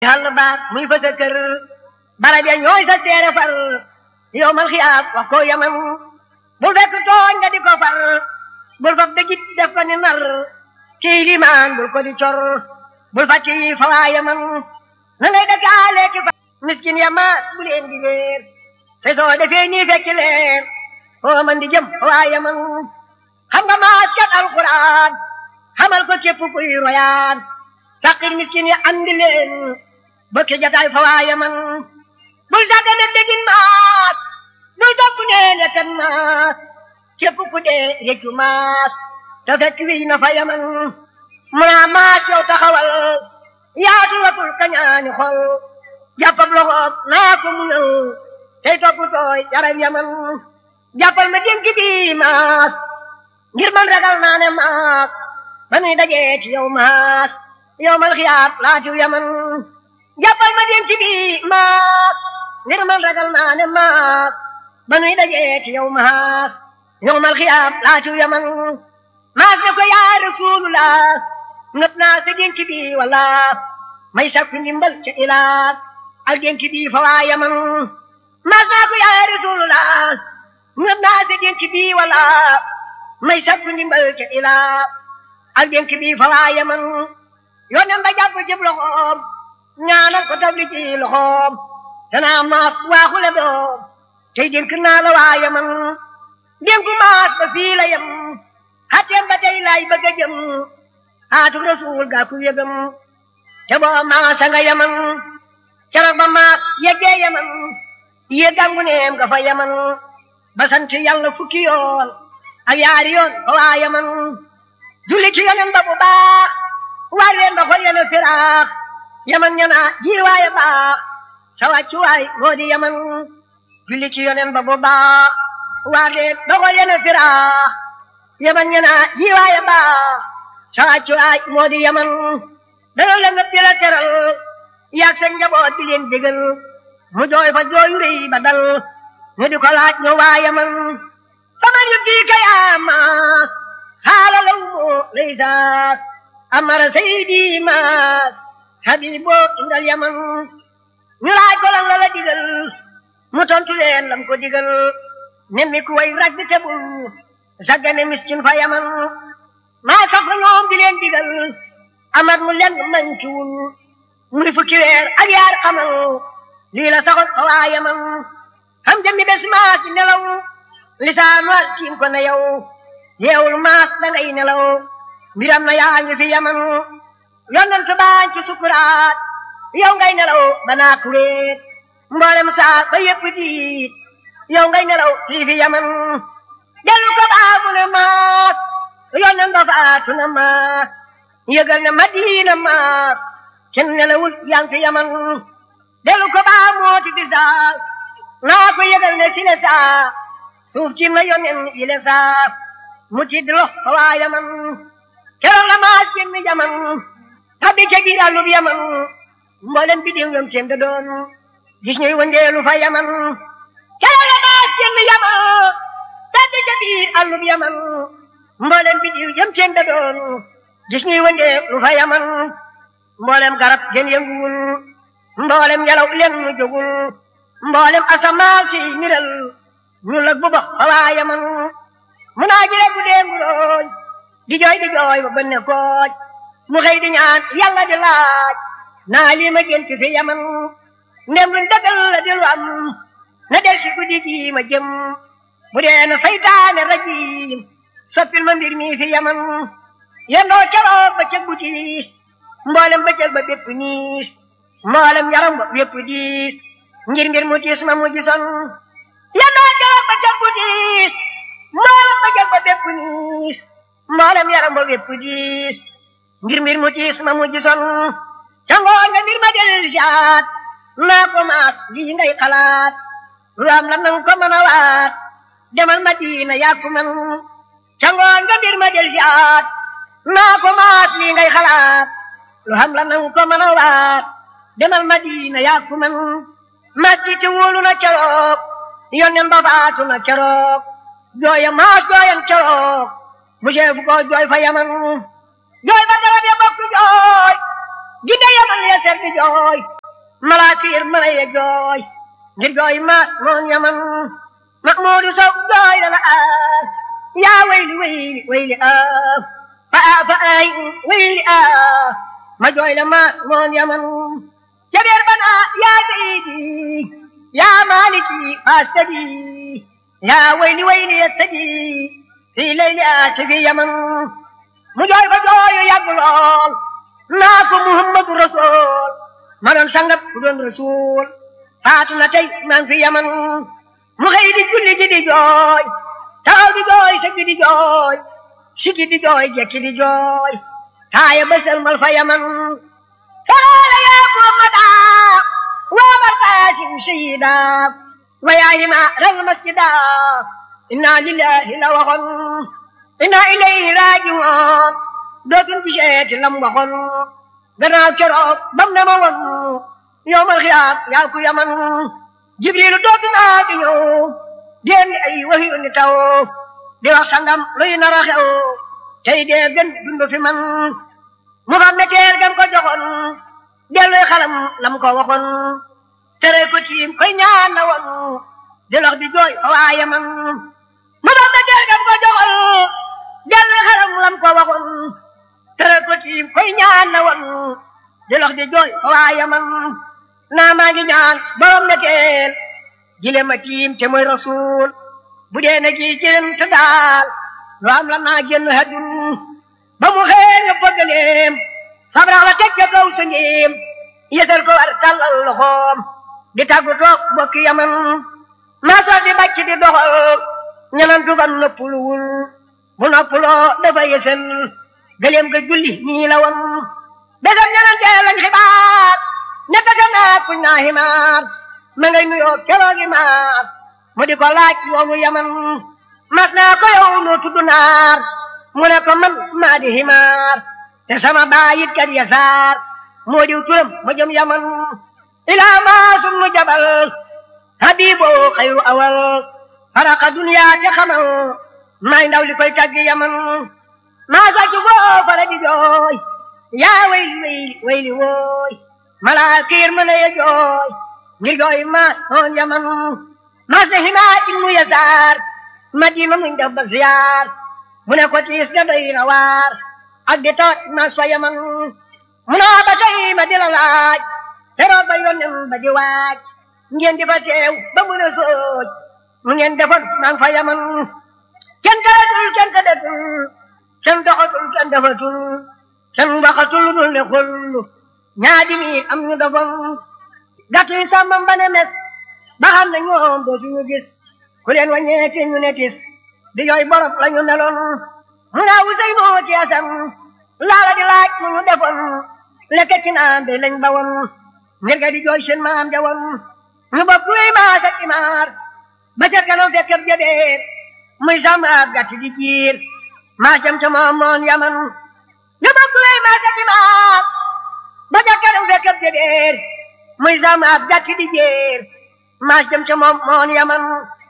xàll baat muy fa sa kër barab ya ñooy sa teere far yow mal xiyaab wax ko yaman bul fekk tooñ nga di ko far bul fab dëggit def ko ni nar kii limaan bul ko di cor bul fàcc yi fa waa yaman na ngay dëkkaale ki fa miskin ya maas bu leen di leer te soo defee nii fekk leen foo man di jëm fa waa yaman xam nga maas kat alquran xamal ko képp kuy royaan faqir miskin ya andi leen bëkk jataay fa waa yaman bul sàggane dégin maas bul topp neen ya kan maas képp ku dee réccu maas te fekk wiy na fa yaman munaa maas yow taxawal yaatu watul kañaani xol jàppab loxoob naa ko mu ñëw tey topp tooy yaram yaman jàppal ma dénk bi maas ngir man ragal naa ne maas ba nuy dajee ci yow maas yow mal xiyaab laatiw yaman jàppal ma dénk bi maas ngir man ragal naa ne maas ba nuy dajee ci yow maas yow mal xiyaab laatiw yaman maas ne ko yaa rasulullah nëpp naa sa dénk bi wala may sakku ndimbal ca ilaa ak dénk bi fa waa yaman maas naa ko yaa rasulullah nëpp naa sa dénk bi wala may sakku ndimbal ca ilaa ak dénk bi fa waa yaman yónneen ba jàpp ci loxoom ñaanal ko tabli ci loxoom danaa maas waaxule doom tey dénk naa la waa yaman dénku maas ba fii la yem xatteem ba tey laay bëgg a jëm xaatu rasul gaa ku yëgam te boo maasa nga yaman keroog ba maas yeggee yaman yeggangu neem nga fa yaman ba sant yàlla fukki yoon ak yaari yoon fa waa yaman julli ci yonen ba bu baax waar leen ba xol yene firaax yaman ñana jiwaaya baax sa wàccuwaay moo di yaman julli ci yonen ba bu baax waar leen ba xol yene firaax yaman ñana jiwaaya baax sa wàccuwaay moo di yaman dana la nga di la teral yaag seen njaboot di leen bégal mu jooy fa jooyu rëy ba dal ñu di ko laaj ñoo waa yaman faman yu dii kay amaas xaala law moo laysaas amara saydi maas habibo indal yaman ñu laaj ko lan la la digal mu tontu leen lam ko digal nemmi ku way rag bi tebul saggane miskin fa yaman maa sax fa ñoom di leen digal amat mu lenn mankiwul muy fukki weer ak yaar xamal lii la saxoon fa waa yaman xam jëmmi bés maas di nelaw lisaanu al tiim ko na yow yeewul maas da ngay nelaw mbiram na yaa ngi fi yaman yonent baañ ci sukuraat yow ngay nelaw ba naa kuréet mboolem saa ba yëpp diit yow ngay nelaw fii fi yaman dellu ko baa mu ne maas yonent ba faatu na maas yëgal na madina maas kenn nelawul yaa ngi fi yaman dellu ko baa mooti fi saa naa ko yëgal ne ci le saa suuf ci na yonen ile saa mu tidd lo fa waa yaman keroog la maas génn yaman tabbi ca biir àllub yaman mboolem bi diw yom seen da doon gis ñuy wëndeelu fa yaman keroog la maas génn yaman tabbi ca biir àllub yaman mboolem bi diw yom seen da doon gis ñuy wëndeelu fa yaman mboolem garab gën yënguwul mboolem yalaw len mu jógul mboolem asamaan si niral ñu lag bu bax fa waa yaman mu naa ji rek bu dee nguróoj di jooy di jooy ba bënne kooj mu xëy di ñaan yàlla di laaj naa lii ma gént fi yaman ndem luñ dëggal la di lu am na del si guddi gi ma jëm bu dee na saytaane rajim soppil ma mbir mi fi yaman yendoo keroog ba cëg bu tiis mboolem ba cëg ba bépp niis mboolem yaram ba bépp diis ngir mbir mu tiis ma mu gisoon yendoo keroog ba cëg bu tiis mboolem ba cëg ba bépp niis mboolem yaram ba bépp diis ngir mbir mu tiis ma mu gisoon ca ngoon nga mbir ma del siaat naa ko maas lii ngay xalaat lu am la nang ko mën a waat demal Madina yaa ko man ca ngoon nga mbir ma del siaat naa ko maas lii ngay xalaat lu am la nang ko mën a waat demal Madina yaa ko man maas bi te wóolu na keroog yonen ba faatu na keroog jooya maas jooyan keroog mu seefu ko jooy fa yaman jooy ba garab ya bokk jooy jinne yaman ya ser di jooy malaakir mala ya jooy ngir jooy maas moon yaman Mahmuudu Sow jooy la la aar yaa wayli wayli wayli aar fa aa fa aay wayli aar ma jooy la maas moon yaman jabeer bana yaa sayidi yaa maaliki faastadi yaa wayli wayli yattadi fii layli aasi fi yaman mu jooy fa jooyu yàgg lool naa ko muhammadu rasul ma doon sangab ku doon rasul faatu na tey maa ngi fi yaman mu xëy di julli ji di jooy taxaw di jooy sëgg di jooy sigi di jooy jekki di jooy taaya bësal mal fa yaman falaala yaa muhammada waa bartaasim sayida wa yaa hima ral masjida inna lillahi la waxoon inna ilayhi raajiwoon dootul biseeti lam waxoon gannaaw keroog bam ne ma woon yowmal xiyaam yaa ku yaman jibrilu dootu naa di ñëw déen di ay waxyu ni taw di wax sangam luy nar a xew tey dee gën dund fi man mu xam ne teer gam ko joxoon delluy xalam lam ko waxoon tere ko tiim koy ñaan na woon di lox di jooy fa waa yaman mu xam ne teer gam ko joxoon delluy xalam lam ko waxoon tere ko tiim koy ñaan na woon di lox di jooy fa waa yaman naa maa ngi ñaan borom na teel jile ma tiim te mooy rasul bu dee na gi jëm te daal lu am la naa génn hadun ba mu xëy nga bëggaleem fabrax la teg ca kaw sa ngeem yesal ko war tàllal loxoom di tàggu toog bokki yaman maa soo di bàcc di doxal ñanantu ban noppuluwul bu noppuloo dafa yesal gëleem ga julli ñii la woon besam ñanantee lañ xibaar ñetta ka naa kuñ naa himaar ma ngay nuyoo keroogi maar mu di ko laaj yoonu yaman mas naa ko yow noo tudd naar mu ne ko man maa di himaar te sama baayit kat yasaar moo diw turam ma jëm yaman ilaa maa sunu jabal habiboo xayru awal faraka duniyaa te xamal maay ndaw li koy taggi yaman maa sàcc boo fara di jooy yaa wayli wayli wayli wooy malaakiir mën a ye jooy ngir jooy maas noon yaman maas ne himaa ibnu yasaar madina muñ def ba ziyaar mu ne ko tiis da doy na waar ak di toot maas fa yaman mu naa ba tey ma di la laaj teroog ba yónnen ba di waaj ngeen di fa teew ba mu ne sooj mu ngeen defoon maa ngi fa yaman kenn taratul kenn tëddatul kenn doxatul kenn defatul kenn waxatul dul ne xullu ñaadi mi am ñu dofoon gàttu yi sàmmam ba ne mes ba xam ne ñoom dootuñu gis ku leen wàññeeti ñu ne tis di yooy borof la ñu neloon mu naa wusey moo ci asan laala di laaj mu ñu defoon lekk ci naan de lañ bawoon ngir ga di jooy seen maam jawoon ñu bokk luy maas ak imaar ba ca kanam fekk ab jabeer muy sàmm ab gàtt di jiir maas jam ca moom moon yaman ñu bokk luy maas ak imaar ba ca kanam fekk ab jabeer muy sàmm ab gàtt di jiir maas jam ca moom moon yaman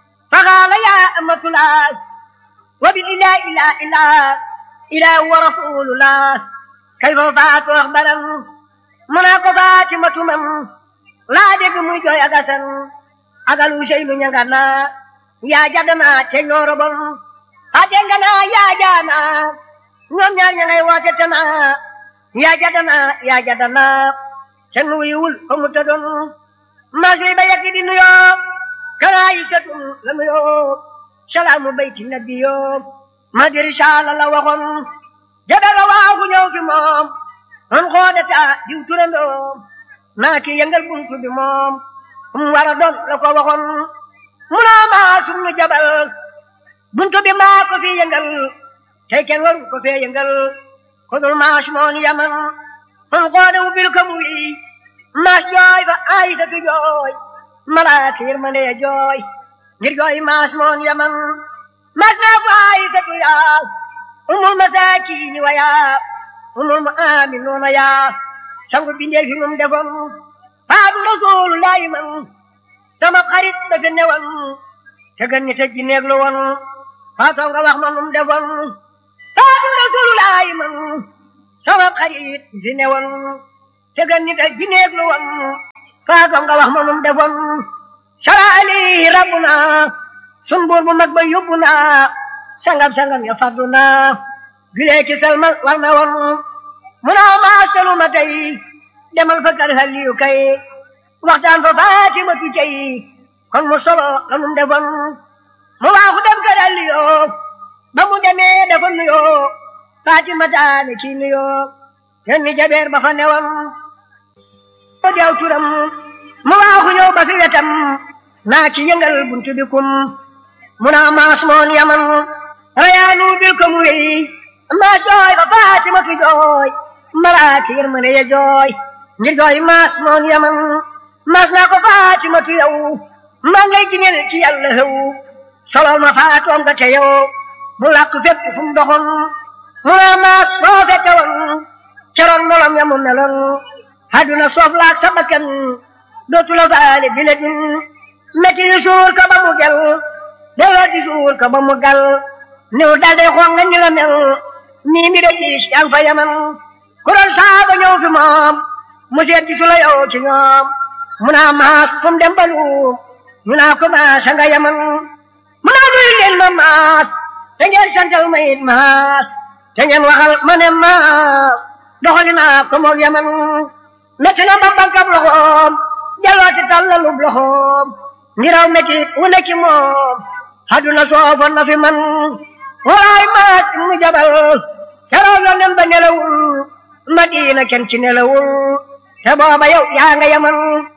فقال يا أمة الله وبالإله إلا إله إله ورسول الله كيف فات أخبرا مناك فاتمة من لا دق مجوي أغسن أغلو شيء من يغنى يا جدنا تنور بن أجنغنا يا جانا ñoom ñaar ña ngay woote tana yaa jadana yaa jadana kenn wuyuwul fa mu tëddoon mas wi ba yegg di nuyoo kana yisatun la nuyoo salaamu bayti nabiyoo ma di risaala la waxoon jabel la waaxu ñëw fi moom on xoodata diw turandoom naa ki yëngal buntu bi moom um war a doon la ko waxoon munaa maa sunu jabal buntu bi maa ko fi yëngal tey kenn waru ko fee yëngal ko dul maas moon yaman on xoode wu bil ko mu wi maas jooy fa aysatu jooy malaaka yërmande ya jooy ngir jooy maas moon yaman maas naa ko aysatu yaa umul masaakiini wa yaa umul mu'minuuna yaa sangu bindee fi mum defoon faatu rasulullahi man sama xarit dafa newoon te gën ñi tëj ji neeg lu woon faatoo nga wax ma num defoon faatu rasulullahi man sama xarit fi newoon te gën nit ak jineeg lu won faatoo nga wax ma num defoon saraali rabbuna sun buur bu mag ba yóbbu naa sangam sangam ya faddu naa gilee ki salmal war na woon munaa maastalu ma tey demal fa kër xaliyu kay waxtaan fa faatimatu tey kon mu solo la num defoon mu waaxu dem kër xaliyu ba mu demee dafa nuyoo faatimata ne kii nuyoo yon ni jabeer ba fa newoon o deew turam mu waaxu ñëw ba fi wetam naa ki yëngal buntu bi kum muna maas moon yaman rayaanu bil ko mu wéy maa jooy ba faatimatu jooy malaaki yërmande ya jooy ngir jooy maas moon yaman maas naa ko faatimatu yow maa ngay giñel ci yàlla xew solol ma faatoom nga te yow mu làkk fépp fu mu doxoon muna maas boo fekke woon keroon nolom ya mu meloon haduna soof laak sa bakkan dootu la faale bile din metti yi suur ka ba mu gel delloo di suur ka ba mu gal niw dal day xool nga ni la mel nii mi de diis yaa ngi fa yaman ku doon saaba ñëw fi moom mu seet gisu la yow ci ñoom mu naa maas fu mu dem ba luum ñu naa ko maas nga yaman mu naa nuyu leen ma maas te ngeen santal ma it maas te ngeen waxal ma ne maas doxali naa ko moog yaman metti na ba bankab loxoom jalwaati tallalub loxoom ngiraw metti wu nekki moom haduna soofoon na fi man walaay maat mu jabal keroog yonen ba nelawul madina kenn ci nelawul te booba yow yaa nga yaman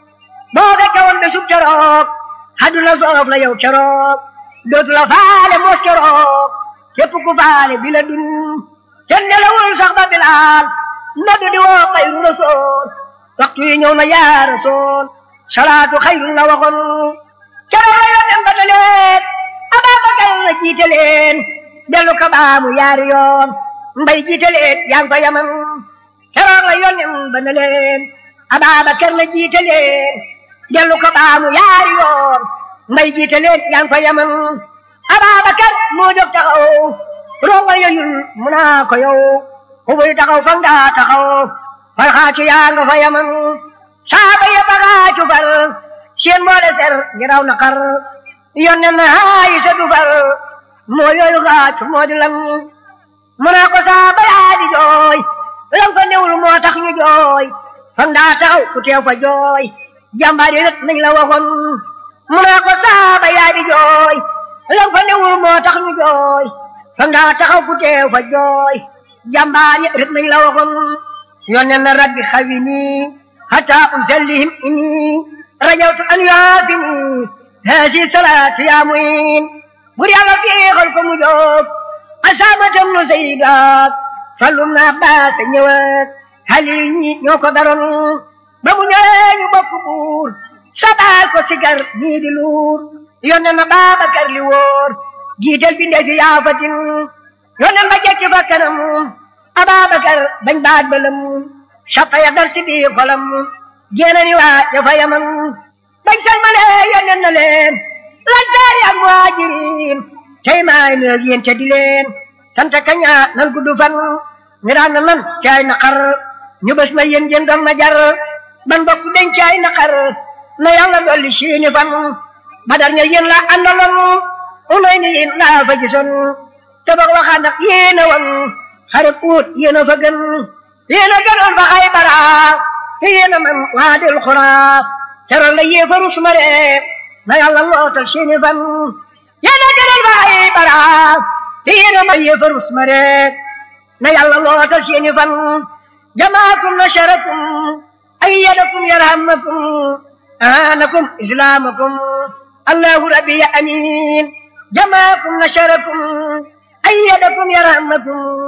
boo fekke woon be sub keroog haduna soof la yow keroog dootu la faale moos keroog képp ku faale bi la dun kenn nelawul sax ba bilaal noddu di woo xayru rasool waxtu yi ñëw na yaa rasool salaatu xayrun la waxoon keroog la yonen ba daleen Ababakar la jiite leen dellu ko baamu yaari yoon mbay jiite leen yaa ngi ko yaman keroog la yonen ba ne leen Ababakar la jiite leen dellu ko baamu yaari yoon mbay jiite leen yaa ngi ko yaman Ababakar moo jóg taxaw ronga yoyul mu naa ko yow xubuy taxaw fa nga taxaw far xaacu yaa nga fa yaman saaba ya ba xaacu far seen boole ser ngi raw na xar yonnen na haayi sa du far moo yooyu xaacu moo di lan mu naa ko saaba yaa di jooy lan ko newul moo tax ñu jooy fa nga taxaw ku teew fa jooy jàmbaar yi rek nañ la waxoon mu naa ko saaba yaa di jooy lan ko newul moo tax ñu jooy fa nga taxaw ku teew fa jooy jàmbaar yi rek nañ la waxoon yonnen na rabbi xawini hatta usallihim inni rajawtu an yaafini haasi salaatu yaa muin bur yàlla féexal ko mu jóg asaamatam nu sayyidaat fallum na baasa ñëwaat xali ñi ñoo ko daroon ba mu ñëwee ñu bokk buur sabaal ko sigar ñii di luur yonnen na Baabakar li wóor jiital bi ndefi yaafatin yonnen ba jekki fa kanam Ababakar bañ baat balam sappa ya dar si biir xolam jéenani waa ya fa yaman bañ salmale yonnen na leen lantaari ak muhajirin tey maay nuyoog yéen te di leen sant kaña nan gudd fan ngiraan na nan caay naqar ñu bés ma yéen jën doon na jar ban bokk den caay naqar na yàlla dolli siini fan badar ña yéen la àndaloon unay ni yéen laa fa gisoon te boog waxaan nag yéen a woon xarit uut yéen a fa gën yéen a gënoon fa Xaybara te yéen a man waadil xuraa teral la yéefaru sumare na yàlla lootal seeni fan yéen a gënoon fa Xaybara te yéen a man yéefaru sumare na yàlla lootal seeni fan jamaakum nasarakum ayyadakum yarhamakum aanakum islaamakum allahu rabbi ya amin jamaakum nasarakum ayyadakum yarhamakum